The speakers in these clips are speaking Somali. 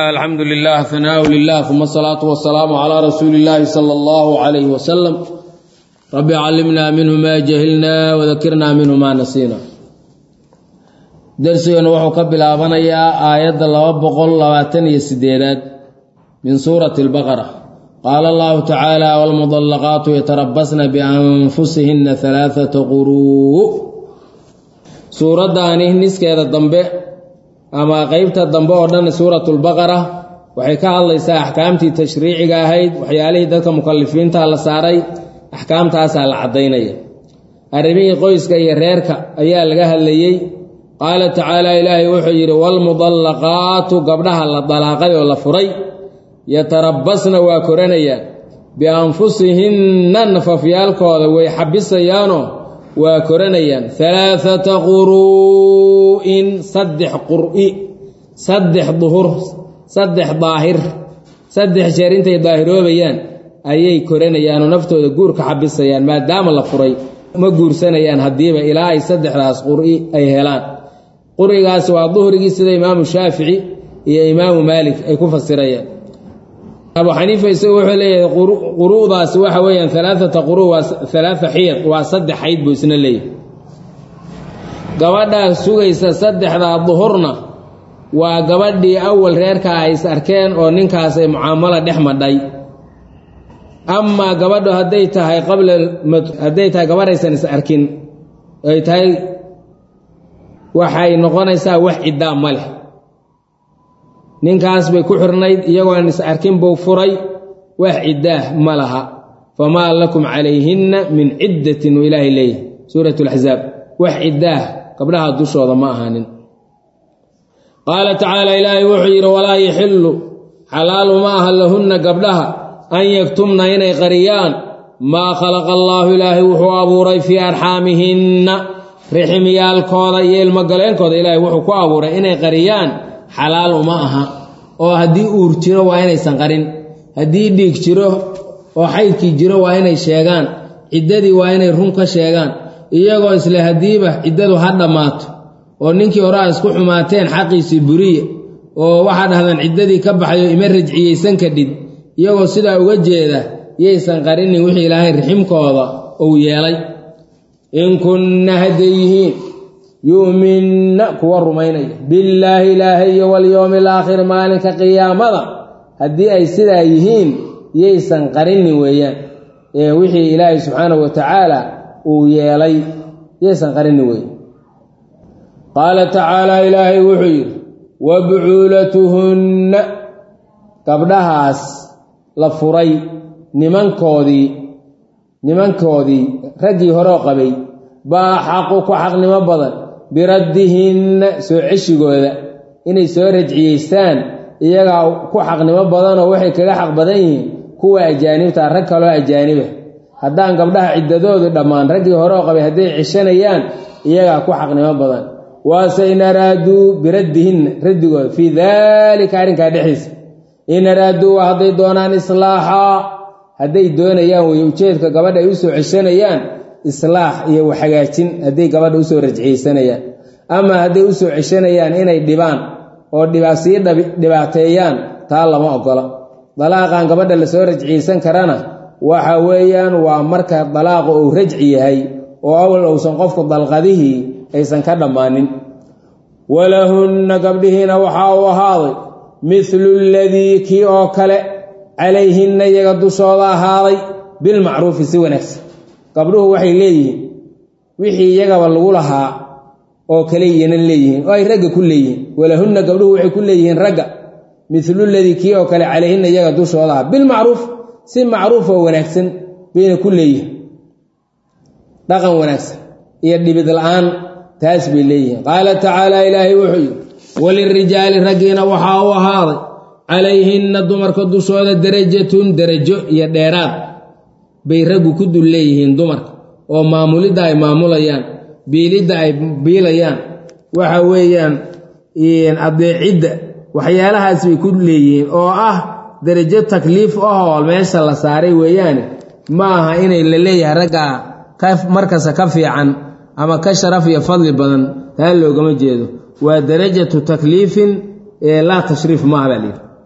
alxamdu lilah hanaau lilah uma asalaatu wasalaamu calaa rasuuli illaahi sala allahu calayhi wasalam rabbi callimnaa minhu maa jahilnaa wadakirnaa minhu maa nasiina darsigeennu wuxuu ka bilaabanayaa aayadda laba boqol labaatan iyo sideedaad min suurati albaqara qaala allahu tacaala waalmudallaqaatu yatarabasna bianfusihinna halaaata quruu suuraddaani niskeeda dambe ama qeybta dambe oo dhan suuratulbaqara waxay ka hadlaysaa axkaamtii tashriiciga ahayd waxyaalihii dadka mukalifiinta la saaray axkaamtaasaa la caddaynaya arrimihii qoyska iyo reerka ayaa laga hadlayey qaala tacaala ilaahay wuxuu yidhi waalmudallaqaatu gabdhaha la dalaaqay oo la furay yatarabbasna waa koranayaan bianfusihinna nafafyaalkooda way xabisayaanoo waa koranayaan halaaata quruu'in saddex qur'i saddex duhur saddex daahir saddex jeer intay daahiroobayaan ayay koranayaanoo naftooda guur ka xabisayaan maadaama la furay ma guursanayaan haddiiba ilaa ay saddexdaas qur'i ay helaan qurigaas waa duhrigii sida imaamu shaafici iyo imaamu maalik ay ku fasirayaan abu xaniifa isagu wuxuu leeyahay quru'daasi waxa weeyaan alaaata quru waa alaaa xiyad waa saddex xayd buu isna leeyahay gabadhaa sugaysa saddexdaa duhurna waa gabadhii awal reerka ay is arkeen oo ninkaas ay mucaamalo dhex madhay amaa gabadhu hadday tahay qabla hadday tahay gabadhaysan is arkin ay tahay waxay noqonaysaa wax ciddaa ma leh ninkaas bay ku xirnayd iyagoon is arkin buu furay wax ciddaah ma laha famaa lakum calayhinna min ciddatin uu ilaahay leeyahay suurat laxzaab wax ciddaah gabdhaha dushooda ma ahaanin qaala tacaala ilaahay wuxuu yidhi walaa yaxillu xalaalu ma aha lahunna gabdhaha an yaktumna inay qariyaan maa khalaqa allaahu ilaahay wuxuu abuuray fii arxaamihinna riximyaalkooda iyo ilmogaleenkooda ilaahay wuxuu ku abuuray inay qariyaan xalaal uma aha oo haddii uur jiro waa inaysan qarin haddii dhiig jiro oo xaydkii jiro waa inay sheegaan ciddadii waa inay run ka sheegaan iyagoo isle haddiiba ciddadu ha dhammaato oo ninkii hore a isku xumaateen xaqiisii buriye oo waxaa dhahdaan ciddadii ka baxayo ima rajciyeysan kadhid iyagoo sidaa uga jeeda yaysan qarinin wixii ilaahay riximkooda uu yeelay in kunna hadday yihiin yu'minna kuwa rumaynaya billaahi ilaahay iyo walyowmi alaakhiri maalinka qiyaamada haddii ay sidaa yihiin yaysan qarinin weeyaan ee wixii ilaahay subxaanahu wa tacaala uu yeelay yaysan qarinin weeyaan qaala tacaala ilaahay wuxuu yidhi wa bucuulatuhunna gabdhahaas la furay nimankoodii nimankoodii raggii horeo qabay baa xaqu ku xaqnimo badan biraddihinna soo ceshigooda inay soo rajciyeystaan iyagaa ku xaqnimo badanoo waxay kaga xaq badan yihiin kuwa ajaanibta rag kaloo ajaaniba haddaan gabdhaha ciddadoodu dhammaan raggii hore oo qabay hadday ceshanayaan iyagaa ku xaqnimo badan waase in araaduu biraddihinna raddigooda fii daalika arrinkaa dhexdiisa in araaduu waa hadday doonaan islaaxaa hadday doonayaan wey ujeedka gabadha ay u soo ceshanayaan islaax iyo waxhagaajin hadday gabadha usoo rajciyeysanayaan ama hadday usoo ceshanayaan inay dhibaan oo dhibaa sii dhibaateeyaan taa lama ogola dalaaqan gabadha lasoo rajciyeysan karana waxa weeyaan waa marka dalaaqu uu rajci yahay oo awal uusan qofku dalqadihii aysan ka dhammaanin walahunna gabdhihiina waxaa uu ahaaday mithlu ladii kii oo kale calayhinna iyaga dushooda ahaaday bilmacruufi si wanaagsan gabdhuhu waxay leeyihiin wixii iyagaba lagu lahaa oo kale iyana leeyihiin oo ay ragga ku leeyihiin walahunna gabdhuhu waxay ku leeyihiin ragga miluladii kii oo kale calayhinna iyaga dushooda ah bilmacruuf si macruuf oo wanaagsan bayna ku leeyihiin dhaqan wanaagsan iyo dhibid la-aan taas bay leeyihiin qaala tacaala ilaahay wuxuu yidhi walirijaali raggiina waxaa u ahaaday calayhinna dumarka dushooda derajatun derajo iyo dheeraad bay raggu ku dul leeyihiin dumarka oo maamulidda ay maamulayaan biilidda ay biilayaan waxa weeyaan adeecidda waxyaalahaas bay ku leeyihiin oo ah derajo takliif ahoo meesha la saaray weeyaane ma aha inay la leeyahay raggaa markasta ka fiican ama ka sharaf iyo fadli badan taa loogama jeedo waa darajatu takliifin laa tashriif maaha baa layidhi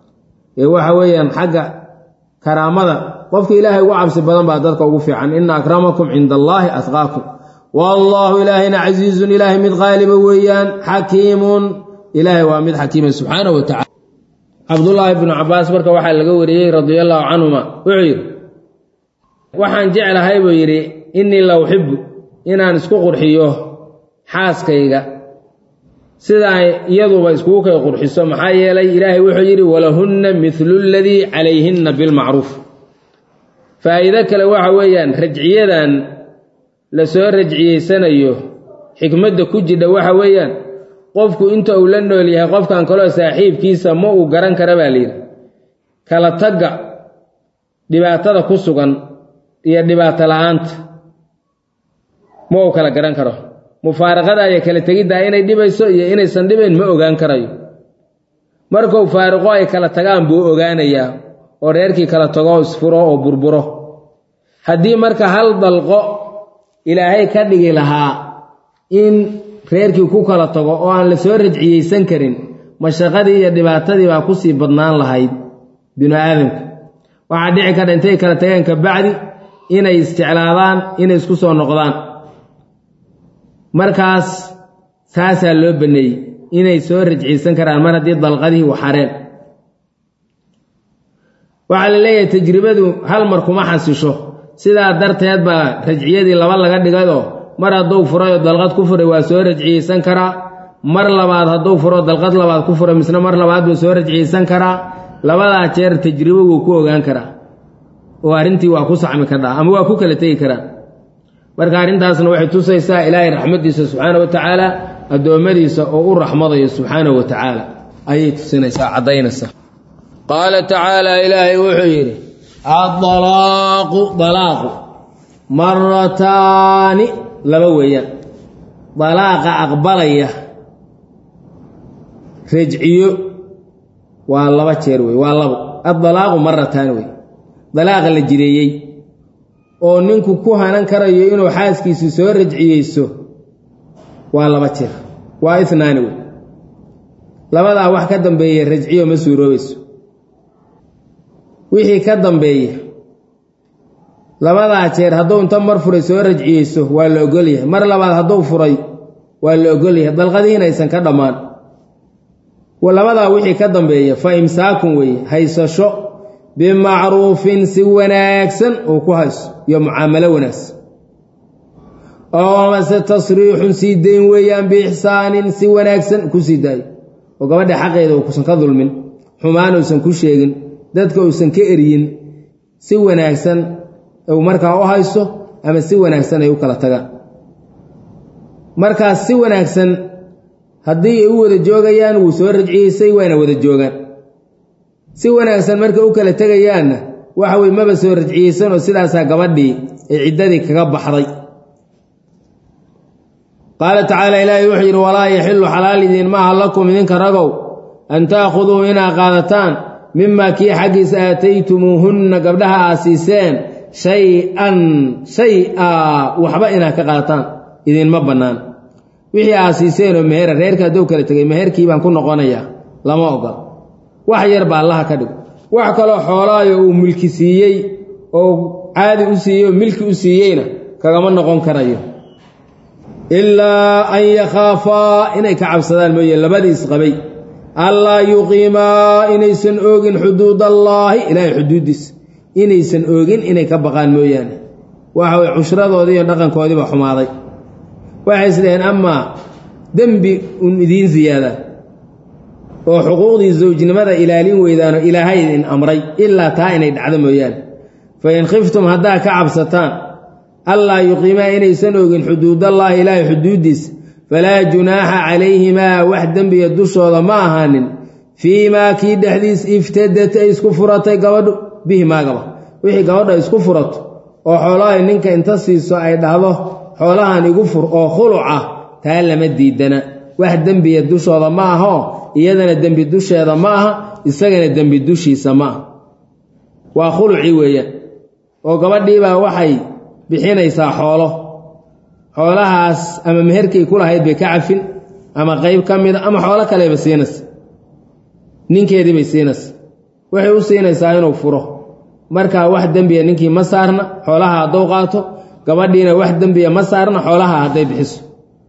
ee waxa weeyaan xagga karaamada qofka ilaahay ugu cabsi badan baa dadka ugu fiican ina akramakum cinda allaahi atqaakum wallaahu ilaahayna casiizun ilaahay mid qaaliba weeyaan xakiimun ilaahay waa mid xakiima subxaana wa tacala cabdullaahi bnu cabaas marka waxaa laga wariyey radia allaahu canhuma wuxuu yidhi waxaan jeclahay buu yidhi innii la uxibu inaan isku qurxiyo xaaskayga sidaa iyaduba iskugu kay qurxiso maxaa yeelay ilaahay wuxuu yidhi walahunna midlu ladii calayhinna bilmacruuf faa'iido kale waxa weeyaan rajciyadan la soo rajciyeysanayo xikmadda ku jidha waxa weeyaan qofku inta uu la nool yahay qofkan kaloo saaxiibkiisa ma uu garan kara baa layidhi kala tagga dhibaatada ku sugan iyo dhibaato la-aanta ma uu kala garan karo mufaaraqada iyo kala tegiddaa inay dhibayso iyo inaysan dhibayn ma ogaan karayo markuu faariqo ay kala tagaan buu ogaanayaa oo reerkii kala tago isfuro oo burburo haddii marka hal dalqo ilaahay ka dhigi lahaa in reerkii ku kala tago oo aan la soo rajciyeysan karin mashaqadii iyo dhibaatadii baa kusii badnaan lahayd binu aadamka waxaa dhici karta intay kala tageen kabacdi inay isjeclaadaan inay isku soo noqdaan markaas saasaa loo baneeyey inay soo rajciyeysan karaan mar haddii dalqadihii waxareen waxaa la leeyahay tajribadu hal mar kuma xasisho sidaa darteed baa rajciyadii laba laga dhigayoo mar hadduu furayoo dalqad ku furay waa soo rajciyeysan karaa mar labaad hadduu furo dalqad labaad ku furay misna mar labaad buu soo rajciyeysan karaa labadaa jeer tajribo wuu ku ogaan karaa oo arrintii waa ku saxmi kardhaa ama waa ku kala tegi karaa marka arrintaasna waxay tusaysaa ilaahay raxmaddiisa subxaana wa tacaala addoommadiisa oo u raxmadayo subxaana wa tacaala ayay tusinaysaa caddaynaysaa qaala tacaala ilaahay wuxuu yidhi addalaaqu dalaaqu marataani laba weeyaan dalaaqa aqbalaya rajciyo waa laba jeer wey waa labo addalaaqu marataani wey dalaaqa la jireeyey oo ninku ku hanan karayo inuu xaaskiisi soo rajciyeyso waa laba jeer waa inaani wey labadaa wax ka dambeeya rajciyo ma suuroobayso wixii ka dambeeya labadaa jeer hadduu inta mar furay soo rajciyeyso waa la ogolyahay mar labaad hadduu furay waa la ogolyahay dalqadihiina aysan ka dhammaan labadaa wixii ka dambeeya fa imsaakun weeye haysasho bimacruufin si wanaagsan uu ku hayso iyo mucaamalo wanaagsan oo mase tasriixun sii dayn weeyaan biixsaanin si wanaagsan ku sii daayo oo gabadha xaqeeda uusan ka dulmin xumaan uusan ku sheegin dadka uusan ka eryin si wanaagsan uu markaa u hayso ama si wanaagsan ay u kala tagaan markaas si wanaagsan haddii ay u wada joogayaan wuu soo rajciyeysay wayna wada joogaan si wanaagsan markay u kala tegayaanna waxa weye maba soo rajciyeysan oo sidaasaa gabadhii ay ciddadii kaga baxday qaala tacaala ilaahay wuxuu yidhi walaa yaxillu xalaal idiin maaha lakum idinka ragow an taakhuduu inaa qaadataan mimaa kii xaggiisa aataytumuuhunna gabdhaha aa siiseen shay-an shay-a waxba inaad ka qaadataan idinma bannaan wixii aa siiseenoo mehera reerka hadduu kala tegay meherkii baan ku noqonayaa lama ogola wax yar ba allaha ka dhigo wax kaloo xoolaayo uu milki siiyey oo caadi u siiyey oo milki u siiyeyna kagama noqon karayo ilaa an yakhaafaa inay ka cabsadaan mooye labadii isqabay allaa yuqiimaa inaysan oogin xuduud allaahi ilaahay xuduuddiisa inaysan oogin inay ka baqaan mooyaane waxa weye cushradoodii iyo dhaqankoodiiba xumaaday waxay isdhaheen amaa dembi un idiin siyaada oo xuquuqdii zawjnimada ilaalin weydaano ilaahay idin amray ilaa taa inay dhacdo mooyaane fa in khiftum haddaa ka cabsataan allaa yuqiimaa inaysan ogin xuduudallaahi ilaahay xuduuddiisa falaa junaaxa calayhimaa wax dembiga dushooda ma ahaanin fii maa kii dhexdiis iftadat ay isku furatay gabadhu bihi maagaba wixii gabadha isku furato oo xoolahay ninka inta siiso ay dhahdo xoolahan igu fur oo khuluc ah taa lama diidana wax dembiya dushooda ma ahoo iyadana dembi dusheeda ma aha isagana dembi dushiisa ma aha waa khuluci weeyaan oo gabadhiibaa waxay bixinaysaa xoolo xoolahaas ama meherkay ku lahayd bay ka cafin ama qayb ka mida ama xoolo kaleba siinaysa ninkeedii bay siinaysa waxay u siinaysaa inuu furo markaa wax dembiya ninkii ma saarna xoolaha hadduu qaato gabadhiina wax dembiya ma saarna xoolaha hadday bixiso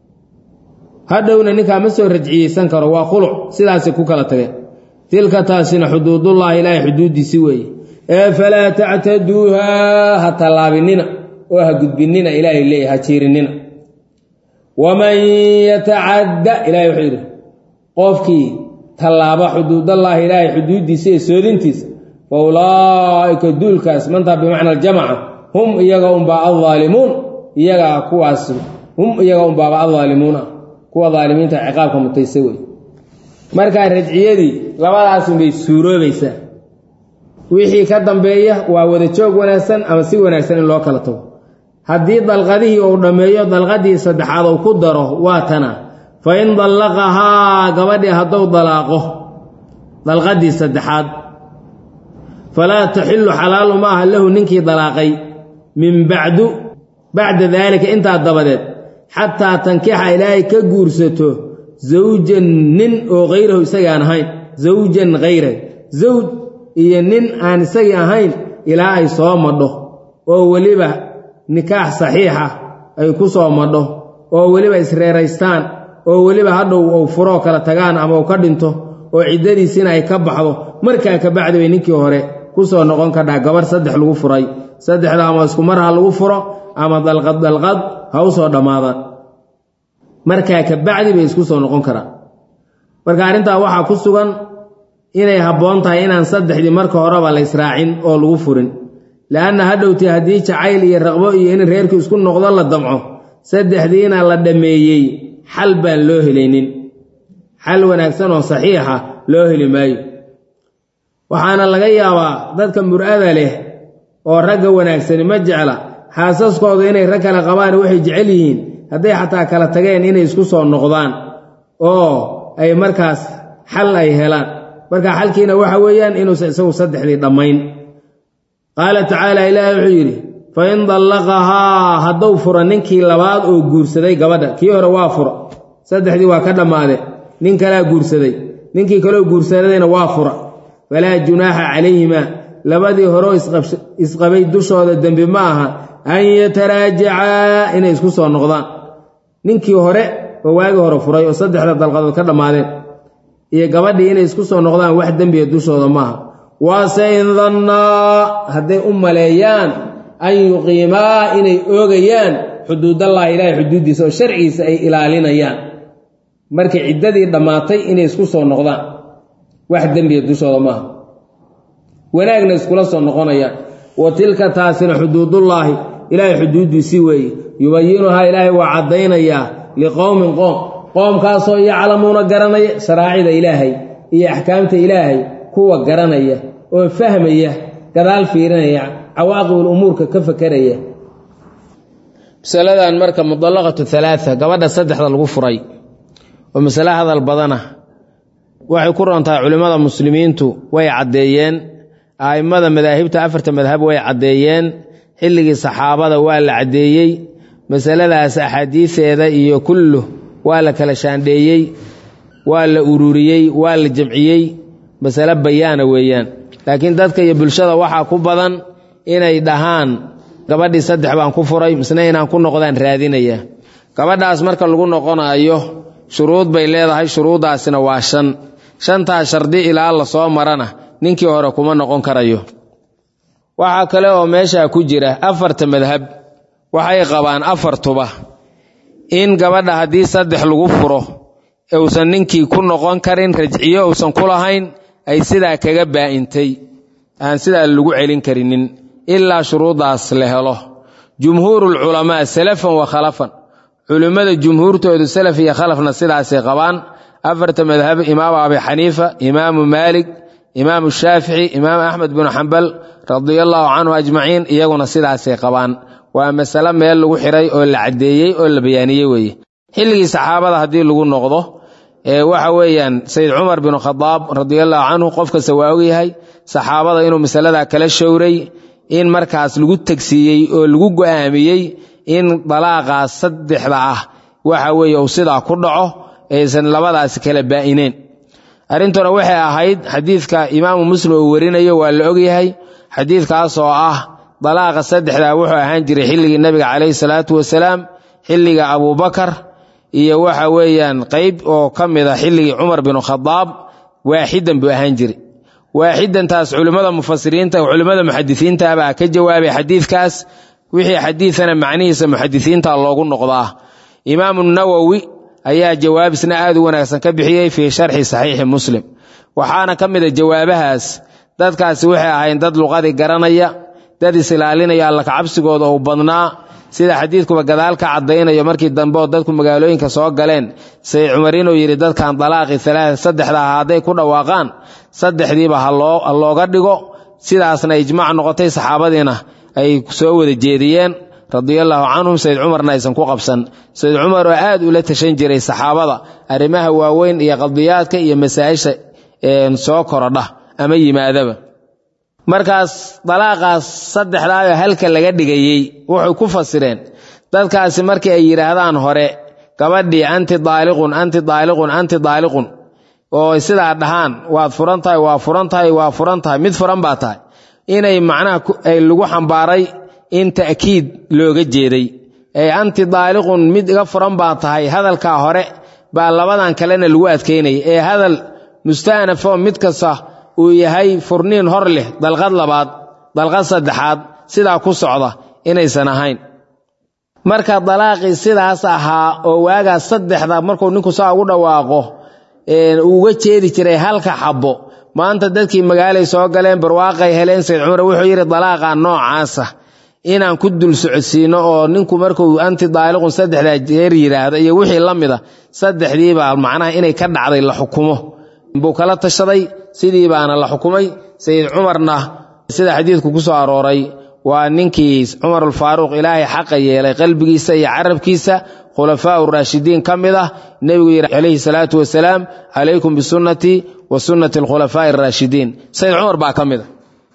hadhowna ninkaa ma soo rajciyeysan karo waa khuluc sidaasay ku kala tageen tilka taasina xuduudullaahi ilaahay xuduuddiisi weeye ee falaa tactaduuhaa ha tallaabinina oo ha gudbinina ilaahay leeya ha jiirinina waman yatacadda ilahay wuxuu yidhi qofkii tallaaba xuduudallaahi ilaahay xuduuddiisa ee soodintiisa fa ulaa'ika duulkaas mantaa bimacna aljamaca hum iyaga unbaa aldaalimuun iyagaa kuwaas hum iyaga unbaaba aldaalimuuna kuwa daalimiinta ciqaabka mutaysa wey markaa rajciyadii labadaasunbay suuroobaysaa wixii ka dambeeya waa wada joog wanaagsan ama si wanaagsan in loo kala tago haddii dalqadihii uu dhammeeyo dalqadii saddexaad uu ku daro waa tana fa in dallaqahaa gabadhii hadduu dalaaqo dalqadii saddexaad falaa taxillu xalaalu ma aha lahu ninkii dalaaqay min bacdu bacda daalika intaa dabadeed xataa tankixa ilaahay ka guursato zawjan nin oo hayrahu isagii aan ahayn zawjan hayra zawj iyo nin aan isagii ahayn ilaa ay soo madho oo weliba nikaax saxiixa ay ku soo madho oo weliba isreeraystaan oo weliba hadhow uu furoo kala tagaan ama uu ka dhinto oo ciddadiisina ay ka baxdo markaa ka bacdi bay ninkii hore ku soo noqon kadhaa gabarh saddex lagu furay saddexda ama isku mar ha lagu furo ama dalqad dalqad ha u soo dhammaadaan markaa ka bacdi bay isku soo noqon karaan marka arrintaa waxaa ku sugan inay habboon tahay inaan saddexdii marka horeba la israacin oo lagu furin le'anna hadhowtii haddii jacayl iyo raqbo iyo in reerku isku noqdo la damco saddexdiina la dhammeeyey xal baan loo helaynin xal wanaagsan oo saxiixa loo heli maayo waxaana laga yaabaa dadka mur'ada leh oo ragga wanaagsani ma jecla xaasaskooda inay rag kale qabaan waxay jecel yihiin hadday xataa kala tageen inay isku soo noqdaan oo ay markaas xal ay helaan marka xalkiina waxa weeyaan inuusan isagu saddexdii dhammayn qaala tacaala ilaahi wuxuu yidhi fa in dallaqahaa hadduu furo ninkii labaad oo guursaday gabadha kii hore waa fura saddexdii waa ka dhammaade nin kalaa guursaday ninkii kaleo guursadayna waa fura falaa junaaxa calayhimaa labadii horeo isqabay dushooda dembi ma aha an yataraajacaa inay isku soo noqdaan ninkii hore oo waagii hore furay oo saddexda dalqadood ka dhammaadeen iyo gabadhii inay isku soo noqdaan wax dembiya dushooda maaha waase in dannaa hadday u maleeyaan an yuqiimaa inay oogayaan xuduudallahi ilaahay xuduuddiisa oo sharcigiisa ay ilaalinayaan markay ciddadii dhammaatay inay isku soo noqdaan wax dembiya dushooda maaha wanaagna iskula soo noqonayaan wa tilka taasina xuduudullaahi ilaahay xuduuddiisii weeye yubayinuhaa ilaahay waa caddaynayaa liqowmin qoom qoomkaasoo yaclamuuna garanaya sharaacida ilaahay iyo axkaamta ilaahay kuwa garanaya oo fahmaya gadaal fiirinaya cawaaqibul umuurka ka fakeraya masaladan marka mudallaqatu halaaa gabadha saddexda lagu furay oo masale hadal badana waxay ku rontahay culimmada muslimiintu way caddeeyeen a'immada madaahibta afarta madhab way caddeeyeen xilligii saxaabada waa la caddeeyey masaladaas axaadiiseeda iyo kullu waa la kala shaandheeyey waa la ururiyey waa la jamciyey masale bayaana weeyaan laakiin dadka iyo bulshada waxaa ku badan inay dhahaan gabadhii saddex baan ku furay misna inaan ku noqdaan raadinaya gabadhaas marka lagu noqonayo shuruud bay leedahay shuruuddaasina waa shan shantaa shardi ilaa la soo marana ninkii hore kuma noqon karayo waxaa kale oo meeshaa ku jira afarta madhab waxay qabaan afartuba in gabadha haddii saddex lagu furo uusan ninkii ku noqon karin rajciyo uusan ku lahayn ay sidaa kaga baa'intay aan sidaa lagu celin karinin ilaa shuruuddaas la helo jumhuurulculamaa salafan wa khalafan culimmada jumhuurtoodu salaf iyo khalafna sidaasay qabaan afarta madhab imaamu abi xaniifa imaamu maalik imaamu shaafici imaamu axmed binu xambal radiallaahu canhu ajmaciin iyaguna sidaasay qabaan waa masale meel lagu xiray oo la caddeeyey oo la bayaaniyey weeye xilligii saxaabada haddii lagu noqdo waxa weeyaan sayid cumar binu khadaab radiallaahu canhu qof kasta waa ogyahay saxaabada inuu masaladaa kala showray in markaas lagu tegsiiyey oo lagu go'aamiyey in dalaaqaas saddexda ah waxa weeye uu sidaa ku dhaco aysan labadaasi kala baa'ineen arrintuna waxay ahayd xadiidka imaamu muslim uu warinayo waa la ogyahay xadiidkaas oo ah dalaaqa saddexdaa wuxuu ahaan jiray xilligii nebiga calayhi salaatu wasalaam xilliga abuubakar iyo waxa weeyaan qeyb oo ka mid a xilligii cumar binu khadaab waaxidan buu ahaan jiray waaxidantaas culimmada mufasiriinta culimmada muxadisiinta baa ka jawaabay xadiidkaas wixii xadiidana macnihiisa muxadisiinta loogu noqdaa imaamu nawowi ayaa jawaab isna aad u wanaagsan ka bixiyey fii sharxi saxiixi muslim waxaana ka mid a jawaabahaas dadkaasi waxay ahayn dad luqadii garanaya dad is-ilaalinaya alla kacabsigooda uu badnaa sida xadiidkuba gadaal ka caddaynayo markii dambe oo dadku magaalooyinka soo galeen sayid cumar inuu yidhi dadkan dalaaqii alaaa saddexda ah hadday ku dhawaaqaan saddexdiiba ha looga dhigo sidaasna ijmaac noqotay saxaabadiina ay soo wada jeediyeen radiallaahu canhum sayid cumarna aysan ku qabsan sayid cumar oo aad ula tashan jiray saxaabada arrimaha waaweyn iyo qadiyaadka iyo masaa'isha soo korodha ama yimaadaba markaas dalaaqaas saddexdaayoo halka laga dhigayey wuxuu ku fasireen dadkaasi markii ay yidhaahdaan hore gabadhii anti daaliqun anti daaliqun anti daaliqun oo sidaa dhahaan waad furan tahay waa furan tahay waa furan tahay mid furan baa tahay inay macnaha ay lagu xambaaray in ta'kiid looga jeeday ee anti daaliqun mid iga furan baa tahay hadalkaa hore baa labadan kalena lagu adkaynaya ee hadal musta'nafoo mid kasta uu yahay furniin hor leh dalqad labaad dalqad saddexaad sidaa ku socda inaysan ahayn marka dalaaqii sidaas ahaa oo waagaas saddexda markuu ninku saa ugu dhawaaqo uga jeedi jiray halka xabbo maanta dadkii magaalay soo galeen barwaaqay heleen sayd cumar wuxuu yidhi dalaaqa noocaasa inaan ku dul socodsiino oo ninku markuu anti daaliqun saddexdaa jeer yidhaahdo iyo wixii la mida saddexdiibaa macnaha inay ka dhacday la xukumo buu kala tashaday sidii baana la xukumay sayid cumarna sida xadiidku ku soo arooray waa ninkii cumarulfaaruuq ilaahay xaqa yeelay qalbigiisa iyo carabkiisa khulafaa raashidiin ka mid ah nebigu yidhi calayhi salaatu wasalaam calaykum bisunnatii wa sunnati alkhulafaa'i araashidiin sayid cumar baa ka mid a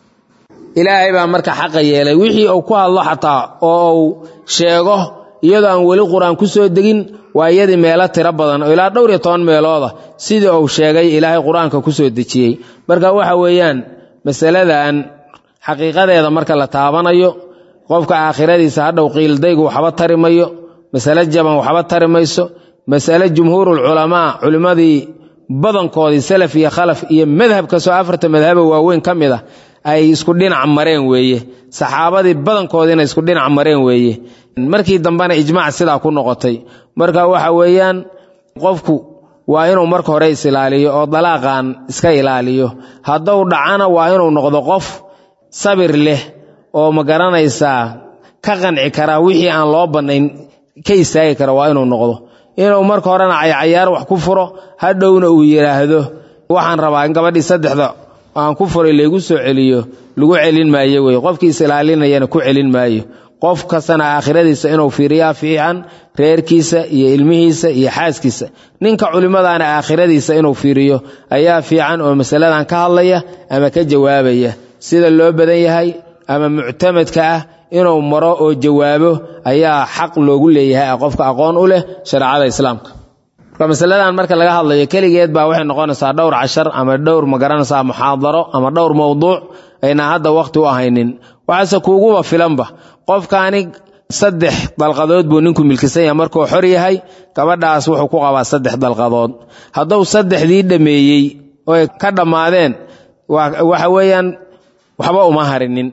ilaahay baa marka xaqa yeelay wixii uu ku hadlo xataa oo uu sheego iyadoo aan weli qur-aan ku soo degin waa iyadii meelo tiro badan oo ilaa dhowr iyo toban meelooda sidii uu sheegay ilaahay qur-aanka ku soo dejiyey marka waxa weeyaan masaladan xaqiiqadeeda marka la taabanayo qofka aakhiradiisa hadhow qiildaygu waxba tari mayo masale jaban waxba tari mayso masale jumhuurulculamaa culimmadii badankoodii salaf iyo khalaf iyo madhab kastoo afarta madhaba waaweyn ka mid ah ay isku dhinac mareen weeye saxaabadii badankoodiina isku dhinac mareen weeye markii dambena ijmaac sidaa ku noqotay marka waxa weeyaan qofku waa inuu marka hore is-ilaaliyo oo dalaaqan iska ilaaliyo hadduu dhacana waa inuu noqdo qof sabir leh oo ma garanaysaa ka qanci kara wixii aan loo bannayn ka istaagi kara waa inuu noqdo inuu marka horena caycayaar wax ku furo hadhowna uu yidhaahdo waxaan rabaa in gabadhii saddexda aan ku furay laygu soo celiyo lagu celin maayo wey qofkii is-ilaalinayana ku celin maayo qof kastana aakhiradiisa inuu fiiriyaa fiican reerkiisa iyo ilmihiisa iyo xaaskiisa ninka culimmadaana aakhiradiisa inuu fiiriyo ayaa fiican oo masaladan ka hadlaya ama ka jawaabaya sida loo badan yahay ama muctamadka ah inuu maro oo jawaabo ayaa xaq loogu leeyahay qofka aqoon u leh shareecada islaamka marka masaladan marka laga hadlayo keligeed baa waxay noqonaysaa dhowr cashar ama dhowr magaranaysaa muxaadaro ama dhowr mowduuc ayna hadda wakhti u ahaynin waxaase kuuguba filanba qofkaani saddex dalqadood buu ninku milkisan yahay markuu xor yahay gabadhaas wuxuu ku qabaa saddex dalqadood hadduu saddexdii dhammeeyey oy ka dhammaadeen waxa weeyaan waxba uma harinin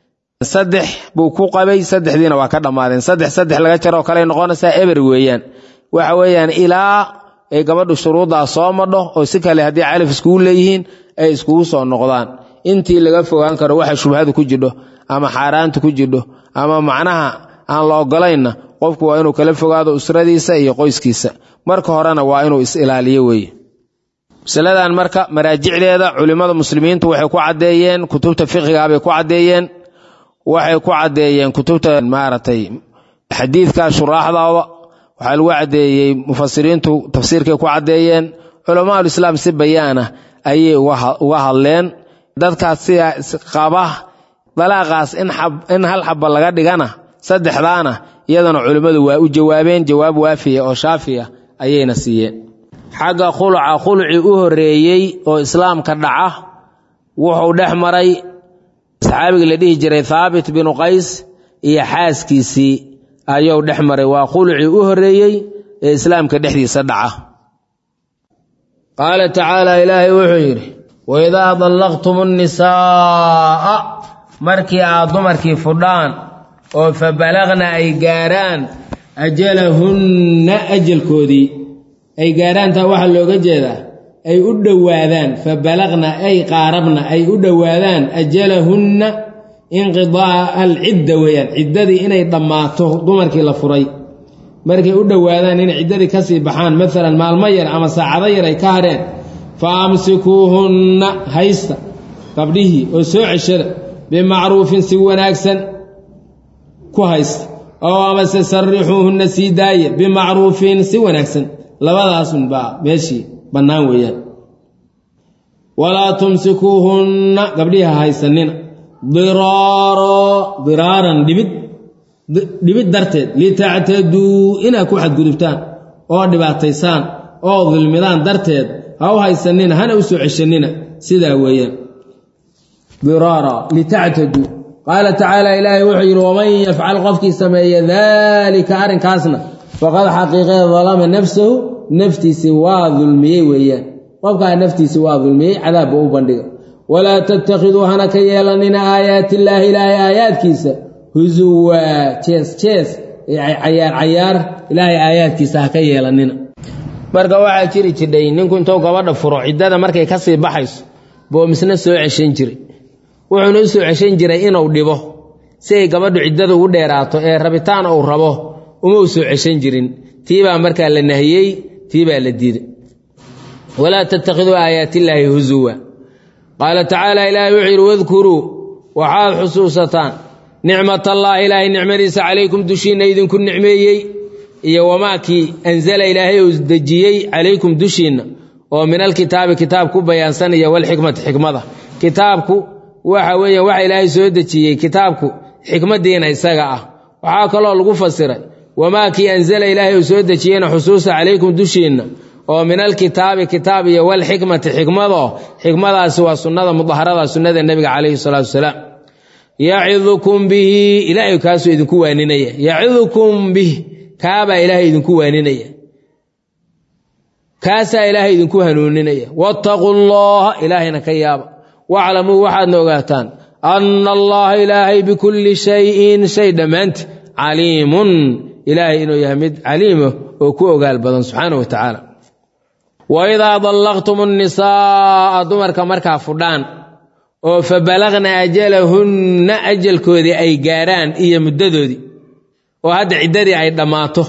saddex buu ku qabay saddexdiina waa ka dhammaadeen saddex saddex laga jaroo kale noqonaysaa eber weeyaan waxa weeyaan ilaa ay gabadhu shuruuddaa soo madho oo si kale haddii calaf iskugu leeyihiin ay iskugu soo noqdaan intii laga fogaan karo waxa shubhadu ku jidho ama xaaraanta ku jidho ama macnaha aan la ogolaynna qofku waa inuu kala fogaado usradiisa iyo qoyskiisa marka horena waa inuu is-ilaaliyo weeye masaladan marka maraajicdeeda culimmada muslimiintu waxay ku caddeeyeen kutubta fiqigaabay ku caddeeyeen waxay ku caddeeyeen kutubta maaragtay xadiidka shuraaxdooda waxaa lagu caddeeyey mufasiriintu tafsiirkay ku caddeeyeen culamaaul-islaam si bayaana ayay uga hadleen dadkaas sidaa qaba dalaaqaas in hal xabba laga dhigana saddexdaana iyadana culimmadu waa u jawaabeen jawaab waafiya oo shaafiya ayayna siiyeen xagga khuluca khulucii u horreeyey oo islaamka dhaca wuxuu dhex maray saxaabigii la dhihi jiray thaabit binu qays iyo xaaskiisii ayuu dhex maray waa khulucii u horreeyey ee islaamka dhexdiisa dhaca qaala tacaala ilaahay wuxuu yidhi waidaa dallaqtum nnisaa'a markii aad dumarkii fudhaan oo fa balagna ay gaaraan ajalahunna ajalkoodii ay gaarhaan taa waxaa looga jeedaa ay u dhowaadaan fa balagna ay qaarabna ay u dhowaadaan ajalahunna inqidaa'a alcidda weeyaan ciddadii inay dhammaato dumarkii la furay markay u dhowaadaan inay ciddadii ka sii baxaan maalan maalmo yar ama saacado yar ay ka hadheen fa amsikuuhunna haysta gabdhihii oo soo ceshada bimacruufin si wanaagsan ku haysta oo amase sarrixuuhunna sii daaya bimacruufin si wanaagsan labadaasunbaa meeshii bannaan weeyaan walaa tumsikuuhunna gabdhihi ha haysanina diraaro diraaran dhibid dhibid darteed litactaduu inaad ku xadgudubtaan oo dhibaataysaan oo dulmidaan darteed ha u haysanina hana u soo ceshanina sidaa weeyaan diraara litactaduu qaala tacaala ilaahay wuxuu yidhi waman yafcal qofkii sameeya daalika arrinkaasna faqad xaqiiqee dalama nafsahu naftiisi waa dulmiyey weeyaan qofkaa naftiisi waa dulmiyey cadaabba u bandhiga walaa tattakhiduu hana ka yeelanina aayaatillaahi ilaahay aayaadkiisa husuwaa jees jees cayaar cayaar ilaahay aayaadkiisa ha ka yeelanina marka waxaa jiri jidhay ninku intuu gabadha furo ciddada markay ka sii baxayso boomisna soo ceshan jiray wuxuuna u soo ceshan jiray inuu dhibo si ay gabadhu ciddada ugu dheeraato ee rabitaan uu rabo uma u soo ceshan jirin tiibaa markaa la nahiyey tiibaa la diiday walaa tattakhiduu aayaatillaahi husuwa qaala tacaala ilaahay wuxuu yidhi wadkuruu waxaad xusuusataan nicmatallaahi ilaahay nicmadiisa calaykum dushiinna idinku nicmeeyey iyo wamaakii anzala ilaahay uu dejiyey calaykum dushiinna oo min alkitaabi kitaab ku bayaansanaya walxikmati xikmada kitaabku waxa weeye waxa ilaahay soo dejiyey kitaabku xikmadiina isaga ah waxaa kaloo lagu fasiray wamaakii anzala ilaahay uu soo dejiyeyna xusuusa calaykum dushiinna oo min alkitaabi kitaab iyo walxikmati xikmado xikmadaasi waa sunnada mudaharada sunnada nebiga calayhi salaatu wasalaam yacidukum bihi ilaahay kaasuu idinku waaninaya yacidukum bih kaabaa ilaahay idinku waaninaya kaasaa ilaahay idinku hanuuninaya wattaquu llaha ilaahayna ka yaaba waclamuu waxaadna ogaataan anna allaha ilaahay bikulli shayin shay dhammaanti caliimun ilaahay inuu yahay mid caliima oo ku ogaal badan subxaana wa tacaala waidaa dallaqtum nnisaa'a dumarka markaa fudhaan oo fa balagna ajalahunna ajalkoodii ay gaarhaan iyo muddadoodii oo hadda ciddadii ay dhammaato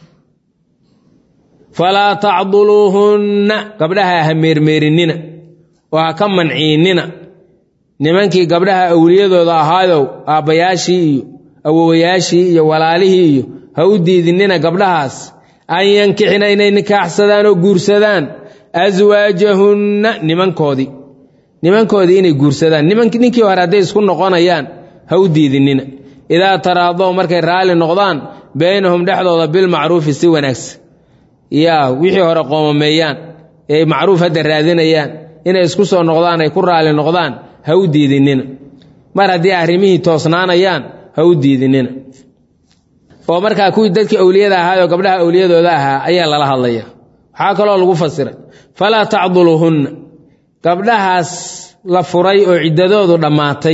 falaa tacduluuhunna gabdhaha ha meermeerinnina oo ha ka manciinnina nimankii gabdhaha awliyadooda ahaayow aabbayaashii iyo awowayaashii iyo walaalihii iyo ha u diidinnina gabdhahaas an yankixina inay nikaaxsadaan oo guursadaan aswaajahunna nimankoodii nimankoodii inay guursadaan ninkii hore hadday isku noqonayaan ha u diidinina idaa taraadow markay raalli noqdaan baynahum dhexdooda bilmacruufi si wanaagsan yaa wixii hore qoomameeyaan ee macruuf hadda raadinayaan inay isku soo noqdaan ay ku raalli noqdaan ha u diidinina mar haddii arrimihii toosnaanayaan ha u diidinina oo markaa kuwii dadkii awliyada ahaayoo gabdhaha awliyadooda ahaa ayaa lala hadlaya waxaa kaloo lagu fasiray falaa tacduluhunna gabdhahaas la furay oo ciddadoodu dhammaatay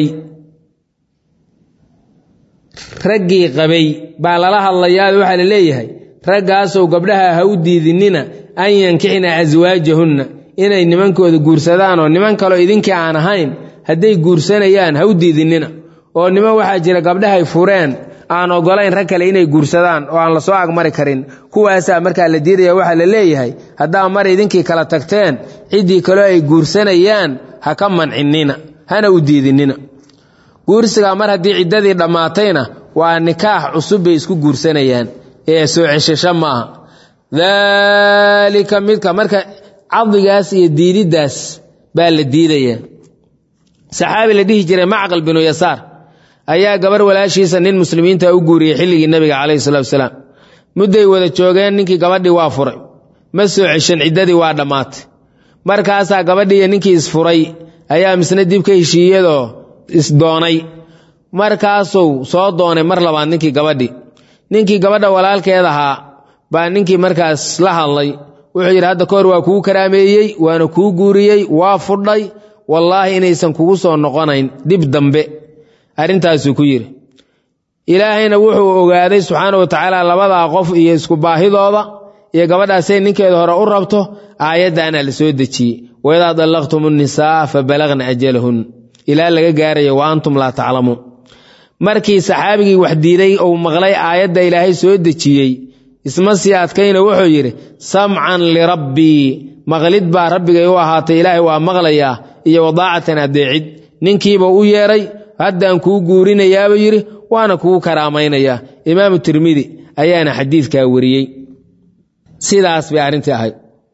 raggii qabay baa lala hadlayaa waxaa la leeyahay raggaasow gabdhaha ha u diidinina an yankixna aswaajahunna inay nimankooda guursadaan oo niman kaleo idinkii aan ahayn hadday guursanayaan ha u diidinina oo niman waxaa jira gabdhahay fureen aan ogolayn rag kale inay guursadaan oo aan la soo agmari karin kuwaasaa markaa la diidaya waxaa la leeyahay haddaa mar idinkii kala tagteen ciddii kaloo ay guursanayaan ha ka mancinina hana u diidinina guursigaa mar haddii ciddadii dhammaatayna waa nikaax cusub bay isku guursanayaan ee soo ceshasho maaha daalika midka marka cadigaas iyo diididdaas baa la diidayaa saxaabi la dhihi jiray macqal binu yasaar ayaa gabar walaashiisa nin muslimiinta u guuriyey xilligii nebiga calayhi salatu wasalaam mudday wada joogeen ninkii gabadhii waa furay ma soo ceshan ciddadii waa dhammaatay markaasaa gabadhiiyo ninkii isfuray ayaa misna dib ka heshiiyadoo isdoonay markaasuu soo doonay mar labaad ninkii gabadhi ninkii gabadha walaalkeed ahaa baa ninkii markaas la hadlay wuxuu yidhi hadda kahor waa kuu karaameeyey waana kuu guuriyey waa fudhay wallaahi inaysan kugu soo noqonayn dhib dambe arrintaasuu ku yidhi ilaahayna wuxuu ogaaday subxaana wa tacaala labadaa qof iyo isku baahidooda iyo gabadhaasay ninkeeda hore u rabto aayaddaana la soo dejiyey waidaa dallaqtum nnisaa fa balagna ajalahun ilaa laga gaarayo wa antum laa taclamuun markii saxaabigii wax diiday uu maqlay aayadda ilaahay soo dejiyey isma sii adkayna wuxuu yidhi samcan lirabbii maqlid baa rabbigay u ahaatay ilaahay waa maqlayaa iyo wadaacatan addeecid ninkiiba u yeedhay haddaan kuu guurinayaabuu yidhi waana kugu karaamaynayaa imaamu tirmidi ayaana xadiidkaa wariyey sidaas bay arrintii ahayd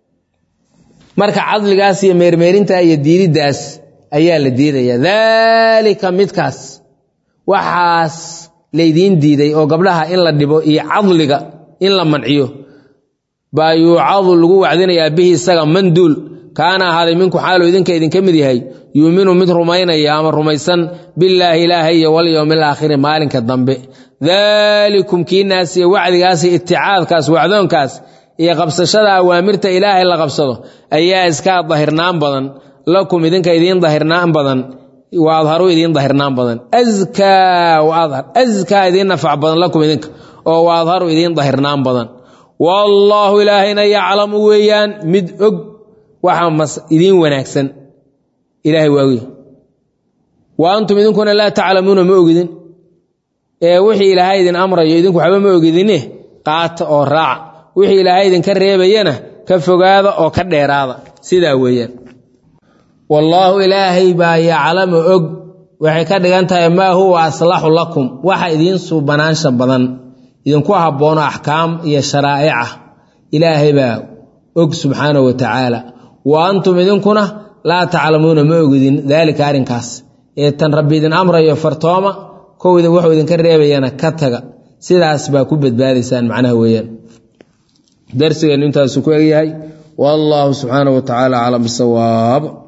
marka cadligaas iyo meermeerinta iyo diididdaas ayaa la diidayaa daalika midkaas waxaas laydiin diiday oo gabdhaha in la dhibo iyo cadliga in la manciyo baa yuucadu lagu wacdinayaa bihi isaga manduul kaana ahaaday minku xaaluu idinka idinka mid yahay yuuminu mid rumaynaya ama rumaysan billaahi ilaahay iyo walyowmi alaakhiri maalinka dambe daalikum kiinaas iyo wacdigaas iyo iticaadkaas wacdoonkaas iyo qabsashada awaamirta ilaahay la qabsado ayaa iskaa dahirnaan badan lakum idinka idiin dahirnaan badan wa adharu idiin dahirnaan badan askaa wa adhar askaa idiin nafac badan lakum idinka oo wa adharu idiin dahirnaan badan wallaahu ilaahayna yaclamu weeyaan mid og waxa mas idiin wanaagsan ilaahay waa ogy wa antum idinkuna laa taclamuuna ma ogidin ee wixii ilaahay idin amrayo idinku waxba ma ogidine qaata oo raaca wixii ilaahay idinka reebayana ka fogaada oo ka dheeraada sidaa weeyaan wallaahu ilaahay baa yaclamu og waxay ka dhigan tahay maa huwa aslaxu lakum waxa idiin suubanaansha badan idinku habboono axkaam iyo sharaa'ica ilaahay baa og subxaanahu wa tacaala wa antum idinkuna laa taclamuuna ma ogidin daalika arrinkaas ee tan rabbi idin amrayo fartooma kowda wuxuu idinka reebayana ka taga sidaas baa ku badbaadaysaan macnaha weeyaan darsigeennu intaasu ku egyahay wallaahu subxaanahu wa tacaala aclam bisawaab